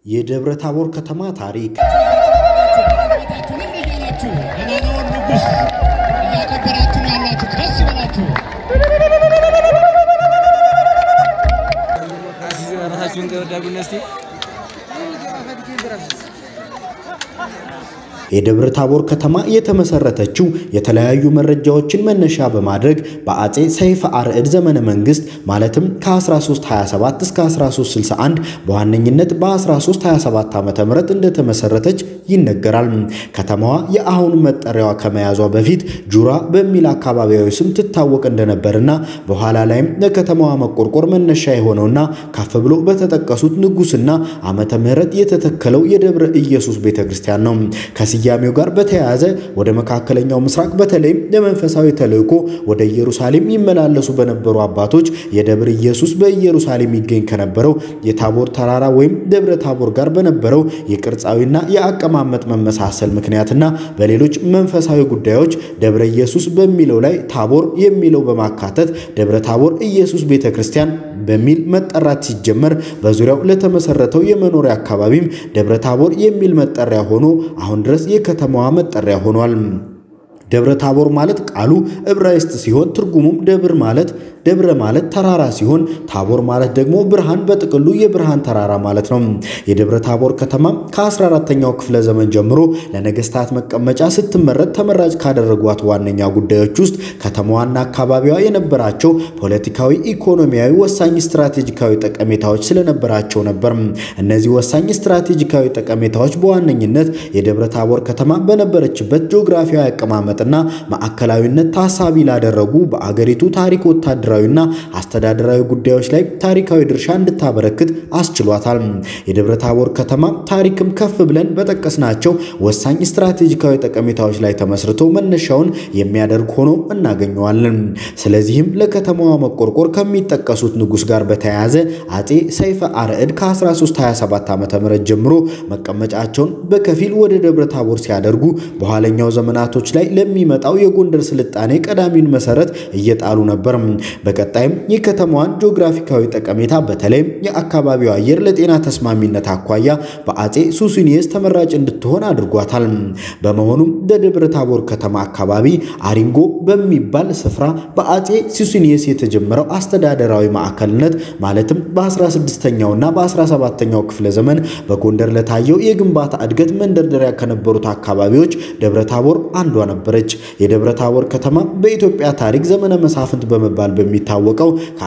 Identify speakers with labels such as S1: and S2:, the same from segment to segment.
S1: የደብረ ታቦር ከተማ ታሪክ
S2: ቤታችሁን እያላችሁ ገናናውን ንጉሥ እያከበራችሁ ያላችሁ ደስ ይበላችሁ።
S3: ራሳችሁን ከወዳጉና እስቲ
S1: የደብረ ታቦር ከተማ የተመሰረተችው የተለያዩ መረጃዎችን መነሻ በማድረግ በአጼ ሰይፈ አርዕድ ዘመነ መንግስት ማለትም ከ1327 እስከ 1361 በዋነኝነት በ1327 ዓ ም እንደተመሰረተች ይነገራል። ከተማዋ የአሁኑ መጠሪያዋ ከመያዟ በፊት ጁራ በሚል አካባቢያዊ ስም ትታወቅ እንደነበርና በኋላ ላይም ለከተማዋ መቆርቆር መነሻ የሆነውና ከፍ ብሎ በተጠቀሱት ንጉስና ዓመተ ምህረት የተተከለው የደብረ ኢየሱስ ቤተ ክርስቲያን ነው። ከስያሜው ጋር በተያያዘ ወደ መካከለኛው ምስራቅ በተለይም ለመንፈሳዊ ተልእኮ ወደ ኢየሩሳሌም ይመላለሱ በነበሩ አባቶች የደብረ ኢየሱስ በኢየሩሳሌም ይገኝ ከነበረው የታቦር ተራራ ወይም ደብረ ታቦር ጋር በነበረው የቅርጻዊና የአቀማመጥ መመሳሰል ምክንያትና በሌሎች መንፈሳዊ ጉዳዮች ደብረ ኢየሱስ በሚለው ላይ ታቦር የሚለው በማካተት ደብረ ታቦር ኢየሱስ ቤተ ክርስቲያን በሚል መጠራት ሲጀመር በዙሪያው ለተመሰረተው የመኖሪያ አካባቢም ደብረ ታቦር የሚል መጠሪያ ሆኖ አሁን ድረስ የከተማዋ መጠሪያ ሆኗል። ደብረ ታቦር ማለት ቃሉ ዕብራይስጥ ሲሆን ትርጉሙም ደብር ማለት ደብረ ማለት ተራራ ሲሆን ታቦር ማለት ደግሞ ብርሃን በጥቅሉ የብርሃን ተራራ ማለት ነው። የደብረ ታቦር ከተማ ከ14ተኛው ክፍለ ዘመን ጀምሮ ለነገስታት መቀመጫ ስትመረጥ ተመራጭ ካደረጓት ዋነኛ ጉዳዮች ውስጥ ከተማዋና አካባቢዋ የነበራቸው ፖለቲካዊ፣ ኢኮኖሚያዊ ወሳኝ ስትራቴጂካዊ ጠቀሜታዎች ስለነበራቸው ነበር። እነዚህ ወሳኝ ስትራቴጂካዊ ጠቀሜታዎች በዋነኝነት የደብረ ታቦር ከተማ በነበረችበት ጂኦግራፊያዊ አቀማመጥና ማዕከላዊነት ታሳቢ ላደረጉ በአገሪቱ ታሪክ ወታደራዊና አስተዳደራዊ ጉዳዮች ላይ ታሪካዊ ድርሻ እንድታበረክት አስችሏታል። የደብረ ታቦር ከተማ ታሪክም ከፍ ብለን በጠቀስናቸው ወሳኝ ስትራቴጂካዊ ጠቀሜታዎች ላይ ተመስርቶ መነሻውን የሚያደርግ ሆኖ እናገኘዋለን። ስለዚህም ለከተማዋ መቆርቆር ከሚጠቀሱት ንጉሥ ጋር በተያያዘ አጼ ሰይፈ አርዕድ ከ1327 ዓ ም ጀምሮ መቀመጫቸውን በከፊል ወደ ደብረ ታቦር ሲያደርጉ በኋለኛው ዘመናቶች ላይ ለሚመጣው የጎንደር ስልጣኔ ቀዳሚውን መሰረት እየጣሉ ነበር። በቀጣይም የከተማዋን ጂኦግራፊካዊ ጠቀሜታ በተለይም የአካባቢው አየር ለጤና ተስማሚነት አኳያ በአጼ ሱስኒየስ ተመራጭ እንድትሆን አድርጓታል። በመሆኑም በደብረ ታቦር ከተማ አካባቢ አሪንጎ በሚባል ስፍራ በአጼ ሱስኒየስ የተጀመረው አስተዳደራዊ ማዕከልነት ማለትም በ16ኛውና በ17ኛው ክፍለ ዘመን በጎንደር ለታየው የግንባታ እድገት መንደርደሪያ ከነበሩት አካባቢዎች ደብረ ታቦር አንዷ ነበረች። የደብረ ታቦር ከተማ በኢትዮጵያ ታሪክ ዘመነ መሳፍንት በመባል በሚታወቀው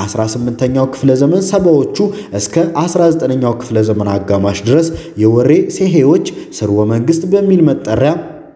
S1: ከ18ኛው ክፍለ ዘመን ሰባዎቹ እስከ 19ኛው ክፍለ ዘመን አጋማሽ ድረስ የወሬ ሴሄዎች ስርወ መንግስት በሚል መጠሪያ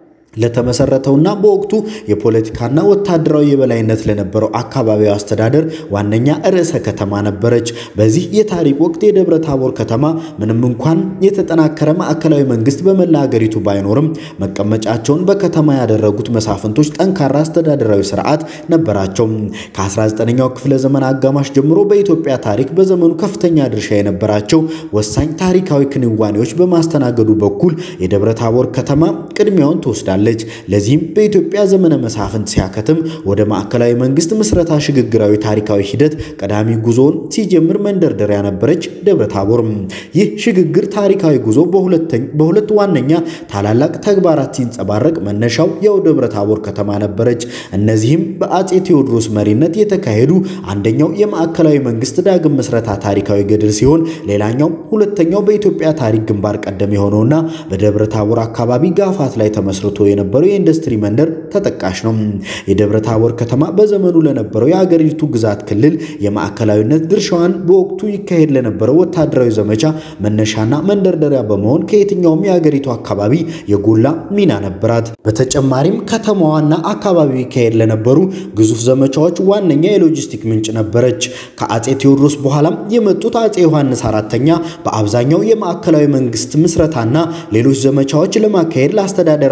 S1: ለተመሰረተውና በወቅቱ የፖለቲካና ወታደራዊ የበላይነት ለነበረው አካባቢው አስተዳደር ዋነኛ ርዕሰ ከተማ ነበረች። በዚህ የታሪክ ወቅት የደብረ ታቦር ከተማ ምንም እንኳን የተጠናከረ ማዕከላዊ መንግስት በመላ ሀገሪቱ ባይኖርም መቀመጫቸውን በከተማ ያደረጉት መሳፍንቶች ጠንካራ አስተዳደራዊ ስርዓት ነበራቸው። ከ19ኛው ክፍለ ዘመን አጋማሽ ጀምሮ በኢትዮጵያ ታሪክ በዘመኑ ከፍተኛ ድርሻ የነበራቸው ወሳኝ ታሪካዊ ክንዋኔዎች በማስተናገዱ በኩል የደብረ ታቦር ከተማ ቅድሚያውን ትወስዳለች። ለዚህም በኢትዮጵያ ዘመነ መሳፍንት ሲያከትም ወደ ማዕከላዊ መንግስት ምስረታ ሽግግራዊ ታሪካዊ ሂደት ቀዳሚ ጉዞውን ሲጀምር መንደርደሪያ ነበረች ደብረ ታቦር። ይህ ሽግግር ታሪካዊ ጉዞ በሁለት ዋነኛ ታላላቅ ተግባራት ሲንጸባረቅ መነሻው ያው ደብረ ታቦር ከተማ ነበረች። እነዚህም በአጼ ቴዎድሮስ መሪነት የተካሄዱ አንደኛው የማዕከላዊ መንግስት ዳግም ምስረታ ታሪካዊ ገድል ሲሆን ሌላኛው ሁለተኛው በኢትዮጵያ ታሪክ ግንባር ቀደም የሆነውና በደብረ ታቦር አካባቢ ጋፋት ላይ ተመስርቶ የነበረው የኢንዱስትሪ መንደር ተጠቃሽ ነው። የደብረ ታቦር ከተማ በዘመኑ ለነበረው የአገሪቱ ግዛት ክልል የማዕከላዊነት ድርሻዋን በወቅቱ ይካሄድ ለነበረው ወታደራዊ ዘመቻ መነሻና መንደርደሪያ በመሆን ከየትኛውም የአገሪቱ አካባቢ የጎላ ሚና ነበራት። በተጨማሪም ከተማዋና አካባቢው ይካሄድ ለነበሩ ግዙፍ ዘመቻዎች ዋነኛ የሎጂስቲክ ምንጭ ነበረች። ከአጼ ቴዎድሮስ በኋላም የመጡት አጼ ዮሐንስ አራተኛ በአብዛኛው የማዕከላዊ መንግስት ምስረታና ሌሎች ዘመቻዎች ለማካሄድ ለአስተዳደራዊ አመራር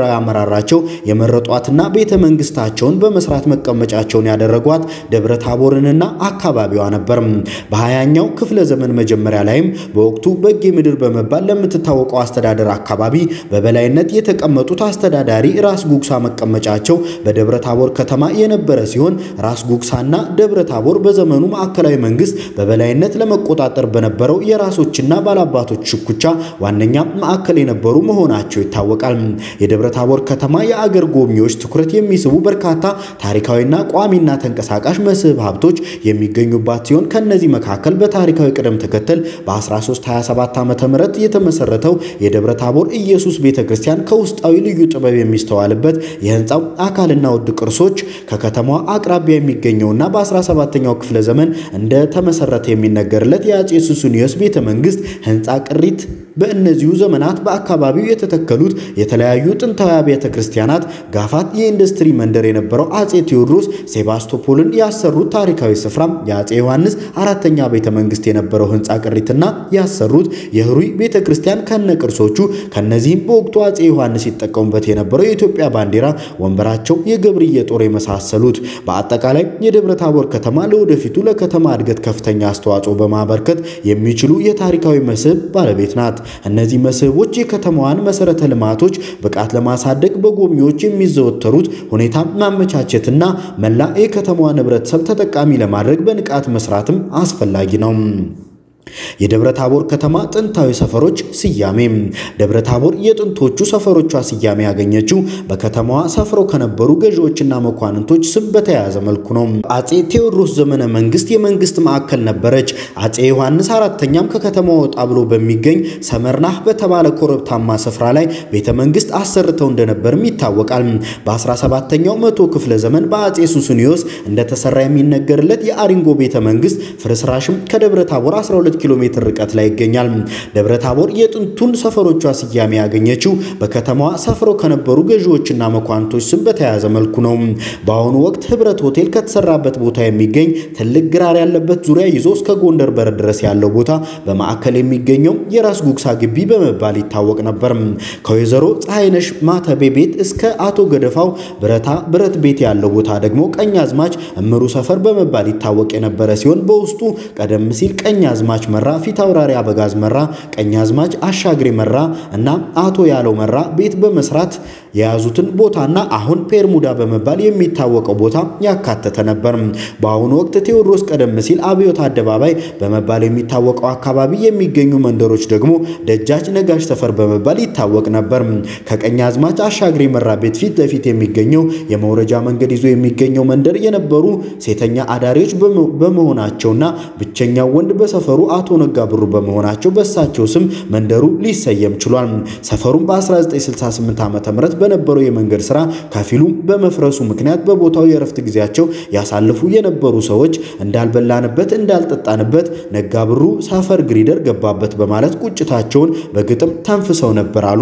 S1: እንድታሰማራቸው የመረጧትና ቤተ መንግስታቸውን በመስራት መቀመጫቸውን ያደረጓት ደብረ ታቦርንና አካባቢዋ ነበር። በሀያኛው ክፍለ ዘመን መጀመሪያ ላይም በወቅቱ በጌ ምድር በመባል ለምትታወቀው አስተዳደር አካባቢ በበላይነት የተቀመጡት አስተዳዳሪ ራስ ጉግሳ መቀመጫቸው በደብረ ታቦር ከተማ የነበረ ሲሆን ራስ ጉግሳና ደብረ ታቦር በዘመኑ ማዕከላዊ መንግስት በበላይነት ለመቆጣጠር በነበረው የራሶችና ባላባቶች ሽኩቻ ዋነኛ ማዕከል የነበሩ መሆናቸው ይታወቃል። የደብረ ታቦር ከተማ የአገር ጎብኚዎች ትኩረት የሚስቡ በርካታ ታሪካዊና ቋሚና ተንቀሳቃሽ መስህብ ሀብቶች የሚገኙባት ሲሆን ከነዚህ መካከል በታሪካዊ ቅደም ተከተል በ1327 ዓ.ም የተመሰረተው የደብረ ታቦር ኢየሱስ ቤተ ክርስቲያን ከውስጣዊ ልዩ ጥበብ የሚስተዋልበት የህንፃው አካልና ውድ ቅርሶች ከከተማዋ አቅራቢያ የሚገኘውና በ17ኛው ክፍለ ዘመን እንደተመሰረተ የሚነገርለት የአጼ ሱስንዮስ ቤተ መንግስት ህንፃ ቅሪት በእነዚሁ ዘመናት በአካባቢው የተተከሉት የተለያዩ ጥንታዊ አብያተ ክርስቲያናት ጋፋት የኢንዱስትሪ መንደር የነበረው አጼ ቴዎድሮስ ሴባስቶፖልን ያሰሩት ታሪካዊ ስፍራ የአጼ ዮሐንስ አራተኛ ቤተ መንግስት የነበረው ህንፃ ቅሪትና ያሰሩት የህሩይ ቤተ ክርስቲያን ከነ ቅርሶቹ ከነዚህም በወቅቱ አጼ ዮሐንስ ይጠቀሙበት የነበረው የኢትዮጵያ ባንዲራ፣ ወንበራቸው፣ የገብርዬ ጦር የመሳሰሉት በአጠቃላይ የደብረ ታቦር ከተማ ለወደፊቱ ለከተማ እድገት ከፍተኛ አስተዋጽኦ በማበርከት የሚችሉ የታሪካዊ መስህብ ባለቤት ናት። እነዚህ መስህቦች የከተማዋን መሰረተ ልማቶች ብቃት ለማሳደግ በጎብኚዎች የሚዘወተሩት ሁኔታ ማመቻቸትና መላ የከተማዋን ህብረተሰብ ተጠቃሚ ለማድረግ በንቃት መስራትም አስፈላጊ ነው። የደብረ ታቦር ከተማ ጥንታዊ ሰፈሮች ስያሜ ደብረ ታቦር የጥንቶቹ ሰፈሮቿ ስያሜ ያገኘችው በከተማዋ ሰፍረው ከነበሩ ገዢዎችና መኳንንቶች ስም በተያያዘ መልኩ ነው። አጼ ቴዎድሮስ ዘመነ መንግስት የመንግስት ማዕከል ነበረች። አጼ ዮሐንስ አራተኛም ከከተማ ወጣ ብሎ በሚገኝ ሰመርናህ በተባለ ኮረብታማ ስፍራ ላይ ቤተ መንግስት አሰርተው እንደነበርም ይታወቃል። በ17ኛው መቶ ክፍለ ዘመን በአጼ ሱስንዮስ እንደተሰራ የሚነገርለት የአሪንጎ ቤተ መንግስት ፍርስራሽም ከደብረ ታቦር 12 ኪሎ ሜትር ርቀት ላይ ይገኛል። ደብረ ታቦር የጥንቱን ሰፈሮቿ ስያሜ ያገኘችው በከተማዋ ሰፍረው ከነበሩ ገዢዎችና መኳንቶች ስም በተያያዘ መልኩ ነው። በአሁኑ ወቅት ህብረት ሆቴል ከተሰራበት ቦታ የሚገኝ ትልቅ ግራር ያለበት ዙሪያ ይዞ እስከ ጎንደር በር ድረስ ያለው ቦታ በማዕከል የሚገኘው የራስ ጉግሳ ግቢ በመባል ይታወቅ ነበር። ከወይዘሮ ፀሐይነሽ ማተቤ ቤት እስከ አቶ ገደፋው ብረታ ብረት ቤት ያለው ቦታ ደግሞ ቀኛዝማች እምሩ ሰፈር በመባል ይታወቅ የነበረ ሲሆን በውስጡ ቀደም ሲል ቀኛዝማች መራ፣ ፊት አውራሪ አበጋዝ መራ፣ ቀኛዝማች አሻግሬ መራ እና አቶ ያለው መራ ቤት በመስራት የያዙትን ቦታና አሁን ፔርሙዳ በመባል የሚታወቀው ቦታ ያካተተ ነበር። በአሁኑ ወቅት ቴዎድሮስ ቀደም ሲል አብዮት አደባባይ በመባል የሚታወቀው አካባቢ የሚገኙ መንደሮች ደግሞ ደጃች ነጋሽ ሰፈር በመባል ይታወቅ ነበር። ከቀኛዝማች አሻግሬ መራ ቤት ፊት ለፊት የሚገኘው የመውረጃ መንገድ ይዞ የሚገኘው መንደር የነበሩ ሴተኛ አዳሪዎች በመሆናቸውና ብቸኛው ወንድ በሰፈሩ አቶ ነጋ ብሩ በመሆናቸው በእሳቸው ስም መንደሩ ሊሰየም ችሏል። ሰፈሩም በ1968 ዓ ም በነበረው የመንገድ ስራ ከፊሉ በመፍረሱ ምክንያት በቦታው የእረፍት ጊዜያቸው ያሳልፉ የነበሩ ሰዎች እንዳልበላንበት እንዳልጠጣንበት ነጋ ብሩ ሰፈር ግሪደር ገባበት በማለት ቁጭታቸውን በግጥም ተንፍሰው ነበር አሉ።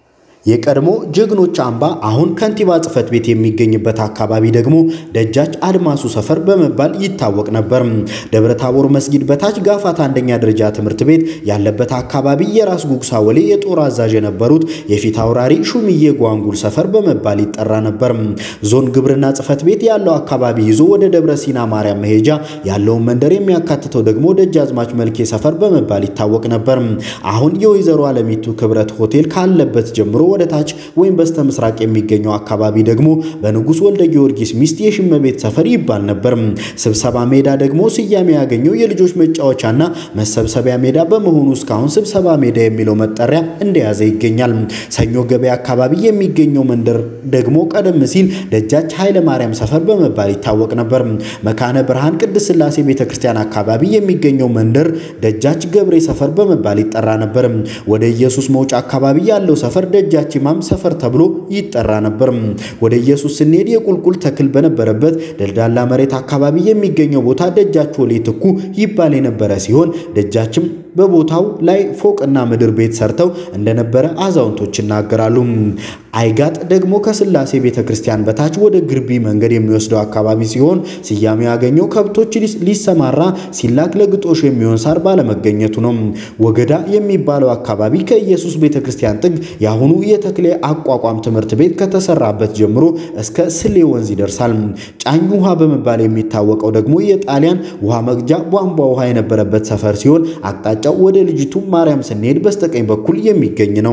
S1: የቀድሞ ጀግኖች አምባ አሁን ከንቲባ ጽሕፈት ቤት የሚገኝበት አካባቢ ደግሞ ደጃች አድማሱ ሰፈር በመባል ይታወቅ ነበር። ደብረ ታቦር መስጊድ በታች ጋፋት አንደኛ ደረጃ ትምህርት ቤት ያለበት አካባቢ የራስ ጉግሳ ወሌ የጦር አዛዥ የነበሩት የፊት አውራሪ ሹምዬ ጓንጉል ሰፈር በመባል ይጠራ ነበር። ዞን ግብርና ጽሕፈት ቤት ያለው አካባቢ ይዞ ወደ ደብረ ሲና ማርያም መሄጃ ያለውን መንደር የሚያካትተው ደግሞ ደጃዝማች መልኬ ሰፈር በመባል ይታወቅ ነበር። አሁን የወይዘሮ አለሚቱ ክብረት ሆቴል ካለበት ጀምሮ ወደ ታች ወይም በስተ ምስራቅ የሚገኘው አካባቢ ደግሞ በንጉሥ ወልደ ጊዮርጊስ ሚስት የሽመቤት ሰፈር ይባል ነበር። ስብሰባ ሜዳ ደግሞ ስያሜ ያገኘው የልጆች መጫወቻና መሰብሰቢያ ሜዳ በመሆኑ እስካሁን ስብሰባ ሜዳ የሚለው መጠሪያ እንደያዘ ይገኛል። ሰኞ ገበያ አካባቢ የሚገኘው መንደር ደግሞ ቀደም ሲል ደጃች ኃይለ ማርያም ሰፈር በመባል ይታወቅ ነበር። መካነ ብርሃን ቅድስት ሥላሴ ቤተ ክርስቲያን አካባቢ የሚገኘው መንደር ደጃች ገብሬ ሰፈር በመባል ይጠራ ነበር። ወደ ኢየሱስ መውጫ አካባቢ ያለው ሰፈር ደጃች ኢማም ሰፈር ተብሎ ይጠራ ነበር። ወደ ኢየሱስ ስንሄድ የቁልቁል ተክል በነበረበት ደልዳላ መሬት አካባቢ የሚገኘው ቦታ ደጃች ወሌ ትኩ ይባል የነበረ ሲሆን ደጃችም በቦታው ላይ ፎቅና ምድር ቤት ሰርተው እንደነበረ አዛውንቶች ይናገራሉ። አይጋጥ ደግሞ ከስላሴ ቤተ ክርስቲያን በታች ወደ ግርቢ መንገድ የሚወስደው አካባቢ ሲሆን ስያሜ ያገኘው ከብቶች ሊሰማራ ሲላክ ለግጦሽ የሚሆን ሳር ባለመገኘቱ ነው። ወገዳ የሚባለው አካባቢ ከኢየሱስ ቤተ ክርስቲያን ጥግ የአሁኑ የተክሌ አቋቋም ትምህርት ቤት ከተሰራበት ጀምሮ እስከ ስሌ ወንዝ ይደርሳል። ጫኝ ውሃ በመባል የሚታወቀው ደግሞ የጣሊያን ውሃ መቅጃ ቧንቧ ውሃ የነበረበት ሰፈር ሲሆን አቅጣጫው ወደ ልጅቱ ማርያም ስንሄድ በስተቀኝ በኩል የሚገኝ ነው።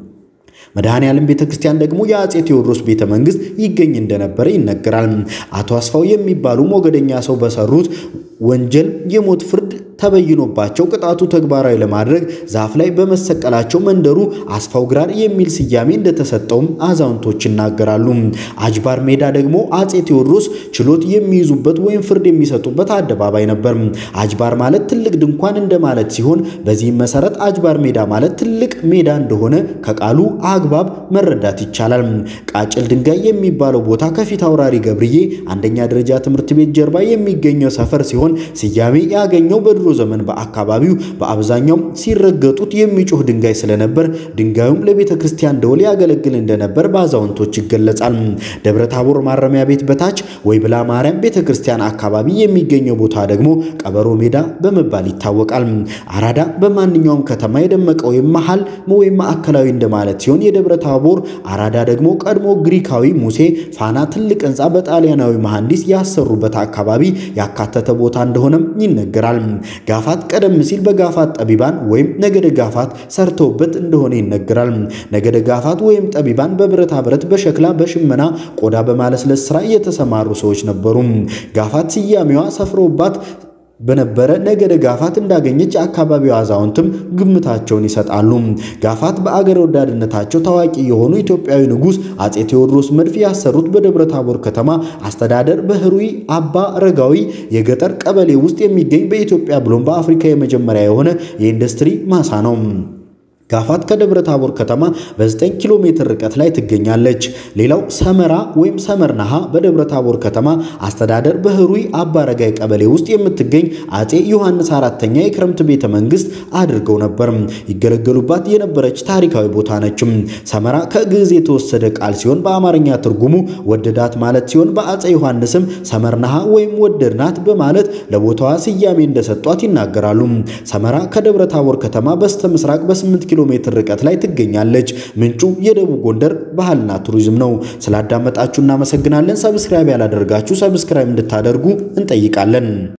S1: መድኃኔ ዓለም ቤተ ክርስቲያን ደግሞ የአጼ ቴዎድሮስ ቤተ መንግስት ይገኝ እንደነበረ ይነገራል። አቶ አስፋው የሚባሉ ሞገደኛ ሰው በሰሩት ወንጀል የሞት ፍርድ ተበይኖባቸው ቅጣቱ ተግባራዊ ለማድረግ ዛፍ ላይ በመሰቀላቸው መንደሩ አስፋው ግራር የሚል ስያሜ እንደተሰጠውም አዛውንቶች ይናገራሉ። አጅባር ሜዳ ደግሞ አጼ ቴዎድሮስ ችሎት የሚይዙበት ወይም ፍርድ የሚሰጡበት አደባባይ ነበር። አጅባር ማለት ትልቅ ድንኳን እንደማለት ሲሆን በዚህም መሰረት አጅባር ሜዳ ማለት ትልቅ ሜዳ እንደሆነ ከቃሉ አግባብ መረዳት ይቻላል። ቃጭል ድንጋይ የሚባለው ቦታ ከፊት አውራሪ ገብርዬ አንደኛ ደረጃ ትምህርት ቤት ጀርባ የሚገኘው ሰፈር ሲሆን ስያሜ ያገኘው በድሮ ዘመን በአካባቢው በአብዛኛው ሲረገጡት የሚጮህ ድንጋይ ስለነበር ድንጋዩም ለቤተ ክርስቲያን ደወል ያገለግል እንደነበር በአዛውንቶች ይገለጻል። ደብረ ታቦር ማረሚያ ቤት በታች ወይብላ ማርያም ቤተ ክርስቲያን አካባቢ የሚገኘው ቦታ ደግሞ ቀበሮ ሜዳ በመባል ይታወቃል። አራዳ በማንኛውም ከተማ የደመቀ ወይም መሃል ወይም ማዕከላዊ እንደማለት ሲሆን የደብረ ታቦር አራዳ ደግሞ ቀድሞ ግሪካዊ ሙሴ ፋና ትልቅ ሕንፃ በጣሊያናዊ መሐንዲስ ያሰሩበት አካባቢ ያካተተ ቦታ እንደሆነም ይነገራል። ጋፋት ቀደም ሲል በጋፋት ጠቢባን ወይም ነገደ ጋፋት ሰርተውበት እንደሆነ ይነገራል። ነገደ ጋፋት ወይም ጠቢባን በብረታ ብረት፣ በሸክላ፣ በሽመና፣ ቆዳ በማለስለስ ስራ የተሰማሩ ሰዎች ነበሩ። ጋፋት ስያሜዋ ሰፍረውባት በነበረ ነገደ ጋፋት እንዳገኘች የአካባቢው አዛውንትም ግምታቸውን ይሰጣሉ። ጋፋት በአገር ወዳድነታቸው ታዋቂ የሆኑ ኢትዮጵያዊ ንጉሥ አጼ ቴዎድሮስ መድፍ ያሰሩት በደብረ ታቦር ከተማ አስተዳደር በህሩይ አባ ረጋዊ የገጠር ቀበሌ ውስጥ የሚገኝ በኢትዮጵያ ብሎም በአፍሪካ የመጀመሪያ የሆነ የኢንዱስትሪ ማሳ ነው። ጋፋት ከደብረ ታቦር ከተማ በ9 ኪሎ ሜትር ርቀት ላይ ትገኛለች። ሌላው ሰመራ ወይም ሰመርናሃ በደብረ ታቦር ከተማ አስተዳደር በህሩይ አባረጋይ ቀበሌ ውስጥ የምትገኝ አጼ ዮሐንስ አራተኛ የክረምት ቤተ መንግስት አድርገው ነበር ይገለገሉባት የነበረች ታሪካዊ ቦታ ነችም። ሰመራ ከግዕዝ የተወሰደ ቃል ሲሆን በአማርኛ ትርጉሙ ወደዳት ማለት ሲሆን በአጼ ዮሐንስም ሰመርናሃ ወይም ወደድናት በማለት ለቦታዋ ስያሜ እንደሰጧት ይናገራሉ። ሰመራ ከደብረ ታቦር ከተማ በስተ ምስራቅ በ8 ኪሎ ሜትር ርቀት ላይ ትገኛለች። ምንጩ የደቡብ ጎንደር ባህልና ቱሪዝም ነው። ስላዳመጣችሁ እናመሰግናለን። ሰብስክራይብ ያላደርጋችሁ ሰብስክራይብ እንድታደርጉ እንጠይቃለን።